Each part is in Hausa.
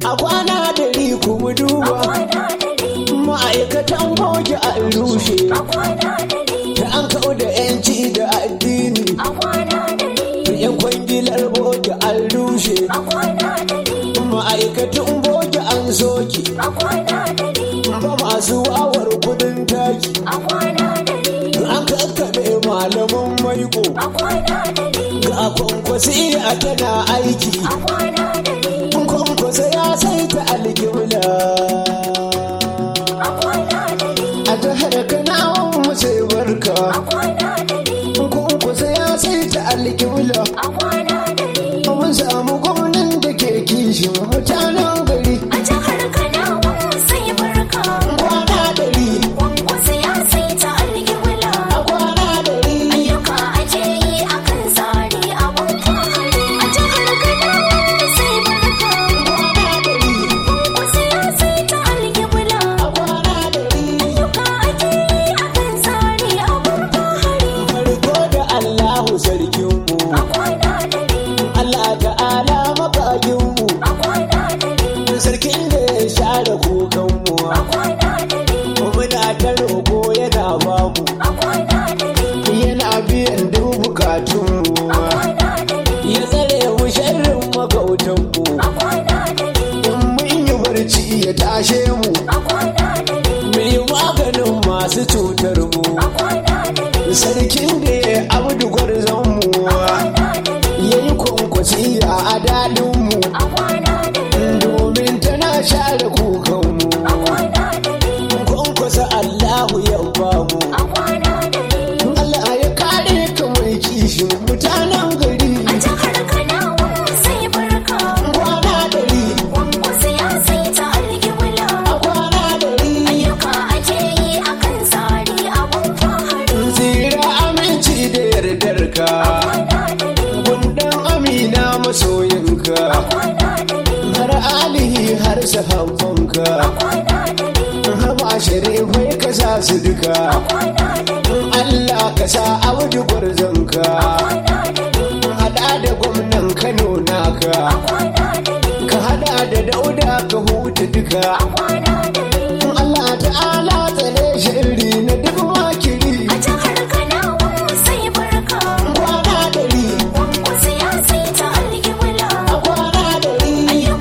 a kwana dari kuma duba ma'aikatan boge a rushe da an kawo da yanci da addini yan kwangilar boge an rushe ma'aikatan boge an soke ba masu wawar kudin taki an kakkaɓe malaman maiko ga kwankwasi a tana aiki kwankwasa ya saita alkibla a jihar kanawan mu sai barka kwankwasa ya saita alkibla mun samu gwamnan da ke kishin mutanen gari A jihar Kanawa sai barka, kwana dari Kwankwaso ya saita alƙibla. a kwana dari Ayyuka ake yi a kan tsari abun fahari. A jihar Kanawa sai barka, kwana dari Kwankwaso ya saita alƙibla. a kwana dari Ayyuka ake yi a kan tsari abun fahari. farko da allahu sarkinmu A kwana dare, allah ta'ala makaginmu a kwana dare, sarkin da ya share kukanmu a kwana dare, muna ta roƙo yana bamu a kwana dare, yana biyan duk bukatunmu a kwana dare, ya tsare mu sharrin magautanmu a kwana dare, in mun yi barci ya tashe mu a kwana dare. mu yi maganin masu cutar mu sarkin da ya abdu gwarzonmu ya yi kwankwasi a daɗinmu domin tana share kukanmu kwankwasa allahu ya bamu Allah ya kare ka mai kishin mutanen gari kwana dari a kwana dari tsira aminci da yardar ka gundan amina masoyinka har alihi har sahabbanka haba sharifai ka sa su duka Allah ka sa audu gwarzonka hada da gwamnan kano naka ka hada da dauda ka huta duka Allah ta'ala tsare shiri na duk makiri kwana dari a kwana dari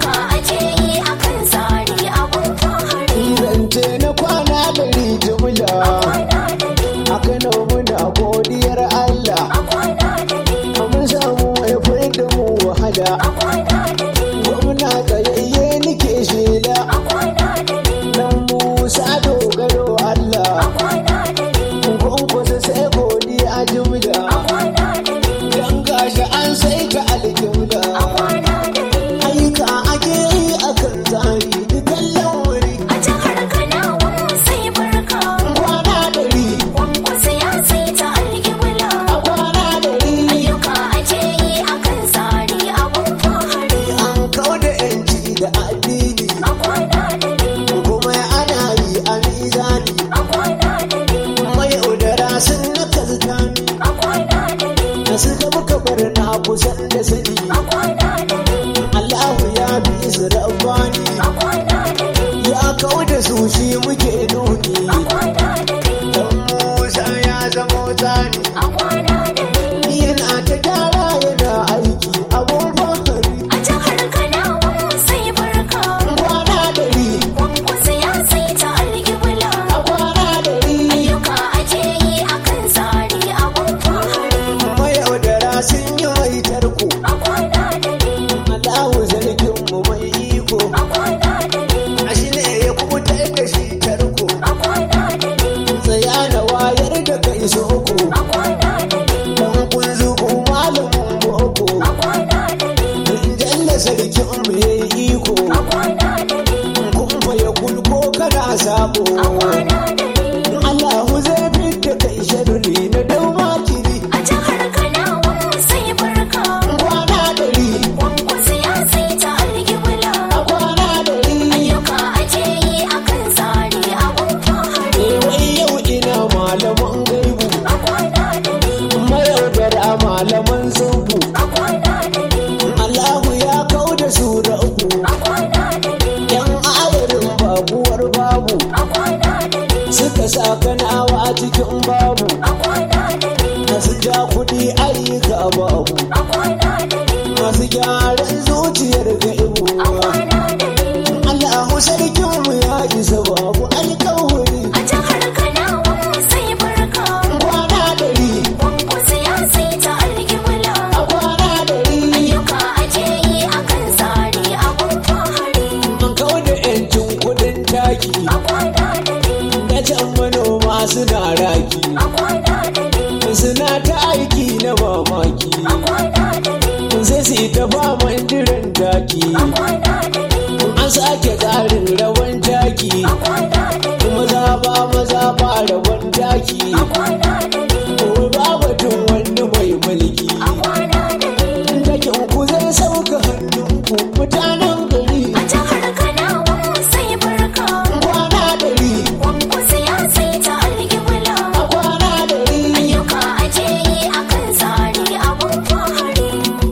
zance na kwana dari jumla a kano muna godiyar Allah mun samu mai da mu wahala gwamna tsayayye nike shela dan musa dogaro Allah kwankwasa sai godiya jumla dan gashi an sai ka aljumla ayyuka ake yi akan tsari dukan lamari kwana dari a kwana dari an kau da yanci da addini kuma ana yi a mizani mayaudara sun na kazgani da suka muka bar na kusan da sani Allahu ya bi su rabbani ya kau da su shi muke nuni dan Musa ya zamo tsani yana ta gyara yana aiki abun fahari A jihar Kanawa sai barka, kwana dari Kwankwaso ya saita alƙibla. a kwana dari Ayyuka ake yi a kan tsari abun fahari. mayaudara sun yi mai tarko A kwana dare, Allahu zargin mu mai iko a kwana dare, a shi ne ya kubutar da shi tarko a kwana dare, tsaya da wayar da kai soko a kwana dare, dan kun zuku malamin boko a kwana dare, jalla sarkin mu yayi iko a kwana dare, kun fa ya kulko kana sabo a kwana dare. Allahu zai fitta kai sharri na dauma kiri A jihar Kanawa sai barka, kwana dari Kwankwaso ya saita alƙibla. a kwana dari Ayyuka ake yi a kan tsari abun fahari. eh wai yau ina malaman gaibu A kwana dare, mayaudara malaman zubu a kwana dare, Allahu ya kau da su da uku a kwana dare, ban zuciyar ga ibu a kwana dare Allahu sarkinmu ya isa babu alkawari a jihar Kanawa sai barka kwana dari Kwankwaso ya sai ta alƙibla a kwana dari ayyuka ake yi akan tsari abun fahari an kawo da yancin kudin taki a kwana dare na can manoma suna raki a kwana dare suna ta aiki na mamaki a kwana dare sai su yi ta faman jiran taki a kwana dare an sake tsarin rawan taki a kwana dare maza ba maza ba rawan taki a kwana dare ko ba batun wani mai mulki a kwana dare takin ku zai sauka hannunku mutanen gari a jihar Kanawa sai barka kwana dari Kwankwaso ya sai ta alƙibla a kwana dari ayyuka ake yi akan tsari abun fahari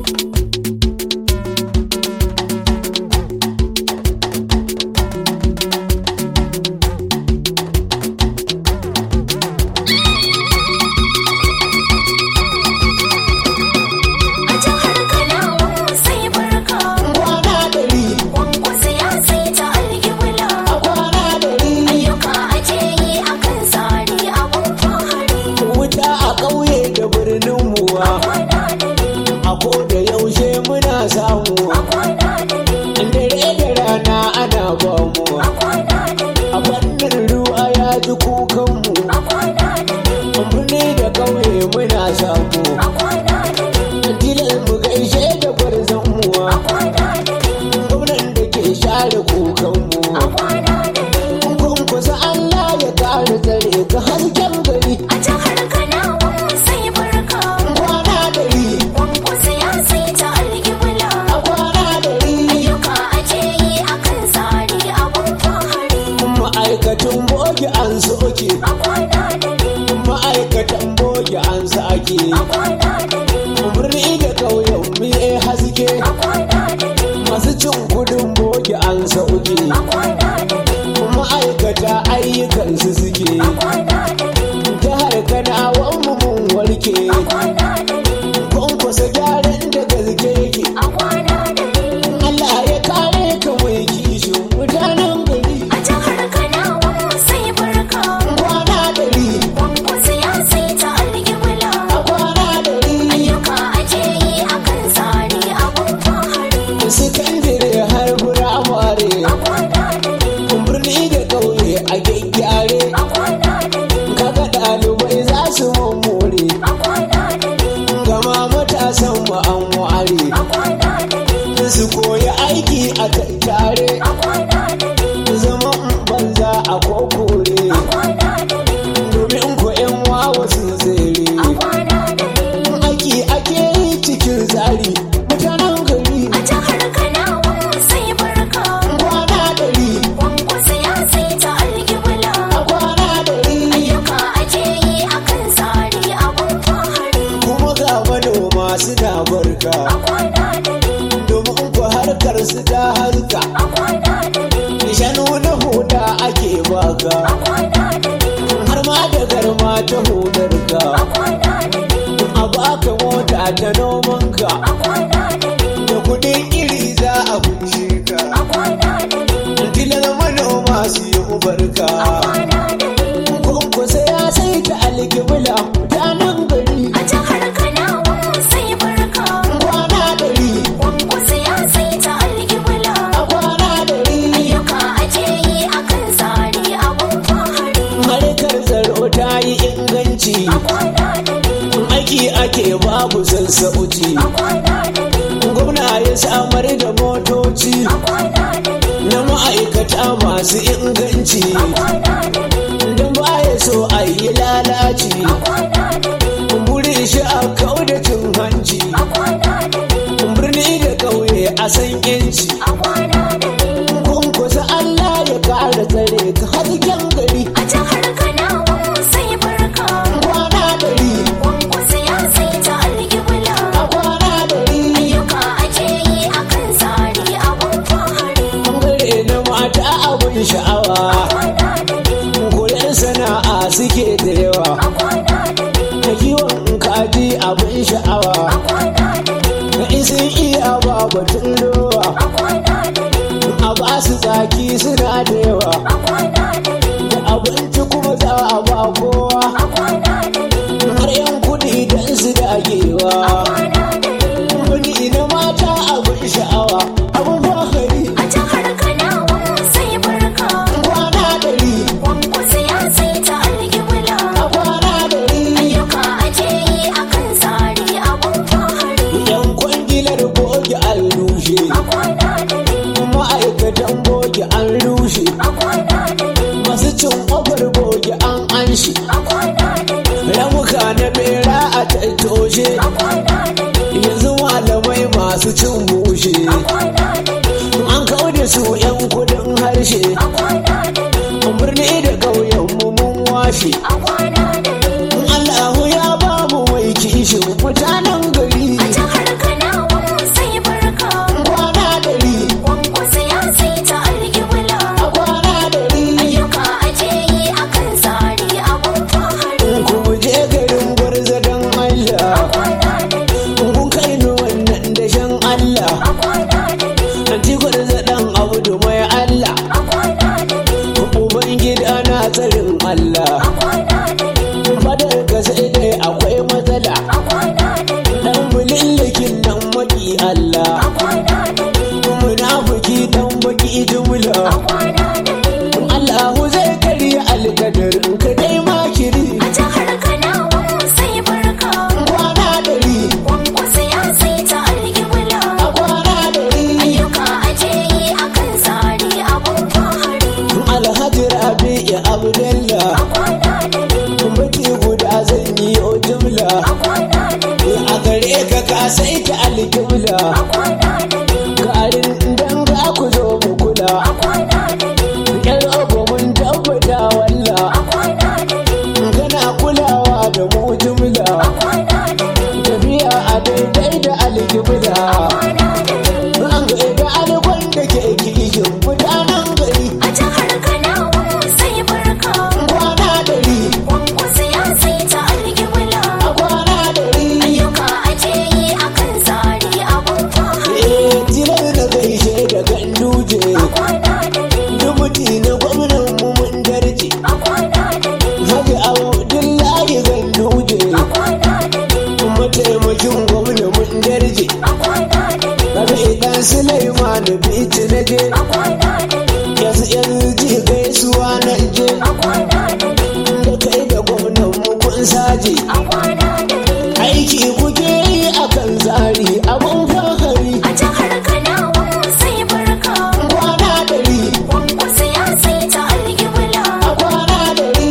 a jihar Kanawa sai barka kwana dari Kwankwaso ya sai ta alƙibla a kwana dari ayyuka ake yi akan tsari abun fahari wuta a ƙauye da birnin muwa kwana dare a ko da yaushe muna samu a kwana dare dare da rana ana ba mu a kwana dare a fannin ruwa ya ji kukanmu a kwana dare birni da ƙauye muna samu a kwana dare tilas mu gaishe da gwarzonmu a kwana dare gwamnan da ke share kukanmu a kwana dare kun kusa Allah ya kare tsare ka hasken gari a jihar Kanawa sai barka kwana dari Kwankwaso ya sai ta alƙibla a kwana dari ayyuka ake yi akan tsari abun fahari ma'aikatan boge an soke a kwana dare ma'aikatan boge an sake a kwana dare birni da ƙauyen mu ya haske a kwana dare masu cin kudin boge an sauke a kwana dare ma'aikata ayyukansu suke a kwana dare jihar kanawan mu mun warke a kwana dare kwankwasa gyaran da gaske yake a kwana dare Allah ya kare ka mai kishin mutanen gari a jihar Kanawa sai barka kwana dari Kwankwaso ya sai ta alƙibla a kwana dari ayyuka ake yi akan tsari abun fahari sakandire har firamare a kwana dare birni da ƙauye a gyaggyare a kwana dare kaga ɗalibai za su mummure a kwana dare gama matasan mu an ware a kwana dare su koyi aiki a tattare a kwana dare zaman banza a kokore a kwana dare domin ko yan wawa sun tsere a kwana dare aiki ake yi cikin tsari mutanen gari a jihar Kanawa sai barka kwana dari Kwankwaso ya sai ta alƙibla a kwana dari ayyuka ake yi akan tsari abun fahari kuma ga manoma suna barka a kwana dare domin ku harkar su ta harka a kwana dare shanu na huda ake baka a kwana dare har ma da garma ta hudarka a kwana dare a baka mota ta nomanka a kwana dare da kudin iri za a kunshe ka a kwana dare tilar manoma su yi ubarka a kwana dare kunkusa ya sai ta alkibla mutanen gari a jihar Kanawa sai barka kwana dari Kwankwaso ya sai ta alƙibla a kwana dari ayyuka ake yi akan tsari abun fahari harkar tsaro ta yi inganci a kwana dare aiki ake babu sassauci a kwana dare gwamna ya samar da motoci a kwana dare na ma'aikata masu inganci a kwana dare don baya so a yi lalaci a kwana dare burin shi a kau da cin hanci a kwana dare birni da ƙauye a san yanci a kwana dare kunkusa Allah ya kara tsare ka hasken gari a jihar Kanawa sai barka kwana dari Kwankwaso ya sai ta alƙibla a kwana dari ayyuka ake yi akan tsari abun fahari bangare na mata abin sha'awa kwana dare kuren sana'a suke da yawa a kwana dare da kiwon kaji abin sha'awa a kwana dare da isin iya babu batun rowa a ba su tsaki suna da yawa da abinci kuma za a ba kowa har yan kuɗi don su dagewa wani na mata abin sha'awa abin fakari kwana ɗari a kwana ɗari yan kwangilar boge an rushe ma'aikatan boge an rushe masu cin ƙofar boge an anshi ramuka na bera a tattoshe yanzu malamai masu cin bushe an kawo da su yan kudin harshe birni da ƙauyen mu mun washe Allahu ya ba mu mai kishin mutanen gari kwana ɗari a kwana ɗari ku je garin gwarza don Allah kun kai ni wannan dashen Allah anti gwarza dan abu mai Allah uban gida na tsarin Allah fadar ka sai dai akwai matsala dan mulillikin nan maki Allah munafiki dan baki jumla Allahu zai karya alkadarin ka dai makiri kwana ɗari a kwana ɗari alhaji rabi ya abdallah baki guda zan yi o jumla a gare ka ka sai ta alkibla garin dan za ku zo mu kula yar ogo mun tabbata walla kana kulawa da mu jumla tafiya a daidai da alkibla an ga da alkwan da ke kishin mutanen gari kwana ɗari a kwana ɗari eh tilar da gaishe da ganduje dubuti na gwamnan mu mun darje Haji Abdullahi Ganduje mataimakin gwamna mun darje Rabi dan Sulaiman Bichi na je yanzu yanzu ji gaisuwa na je da kai da gwamnan mu kun saje aiki kuke yi akan tsari abun fahari kwana ɗari a kwana ɗari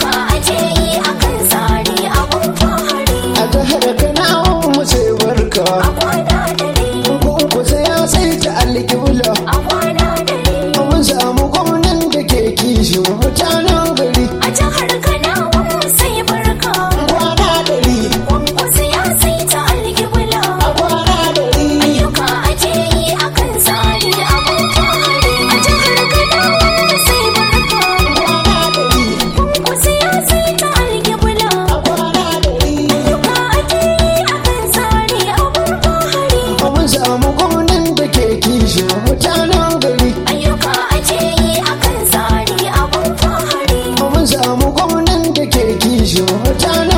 a jihar Kanawa mu sai barka kun kusa ya sai ta alƙibla mun samu gwamnan da ke kishin mutanen gari kwana ɗari a kwana ɗari kwana ɗari a kwana ɗari mun samu gwamnan da ke kishin mutanen gari mun samu gwamnan da ke kishin mutanen